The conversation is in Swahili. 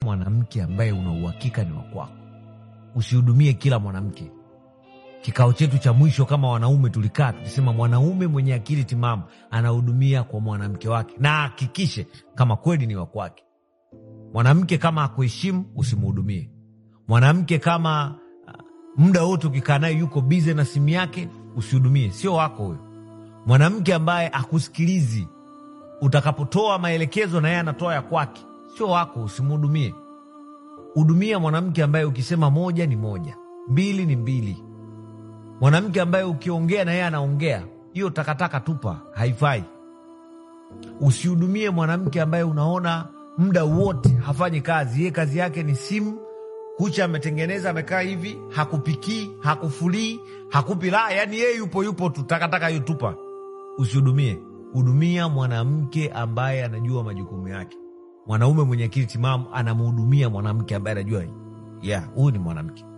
mwanamke ambaye una uhakika ni wa kwako. Usihudumie kila mwanamke. Kikao chetu cha mwisho kama wanaume tulikaa tukisema, mwanaume mwenye akili timamu anahudumia kwa mwanamke wake, na ahakikishe kama kweli ni wa kwake. Mwanamke kama akuheshimu, usimhudumie. Mwanamke kama uh, muda wote ukikaa naye yuko bize na simu yake, usihudumie, sio wako huyo. Mwanamke ambaye akusikilizi utakapotoa maelekezo na yeye anatoa ya kwake, sio wako, usimhudumie. Hudumia mwanamke ambaye ukisema moja ni moja, mbili ni mbili. Mwanamke ambaye ukiongea na yeye anaongea, hiyo takataka tupa, haifai. Usihudumie mwanamke ambaye unaona muda wote hafanyi kazi, yeye kazi yake ni simu, kucha ametengeneza, amekaa hivi, hakupikii, hakufulii, hakupi raha, yani yeye yupo yupo tu, takataka hiyo tupa. Usihudumie. Hudumia mwanamke ambaye anajua majukumu yake. Mwanaume mwenye akili timamu anamhudumia mwanamke ambaye anajua, yeah, huyu ni mwanamke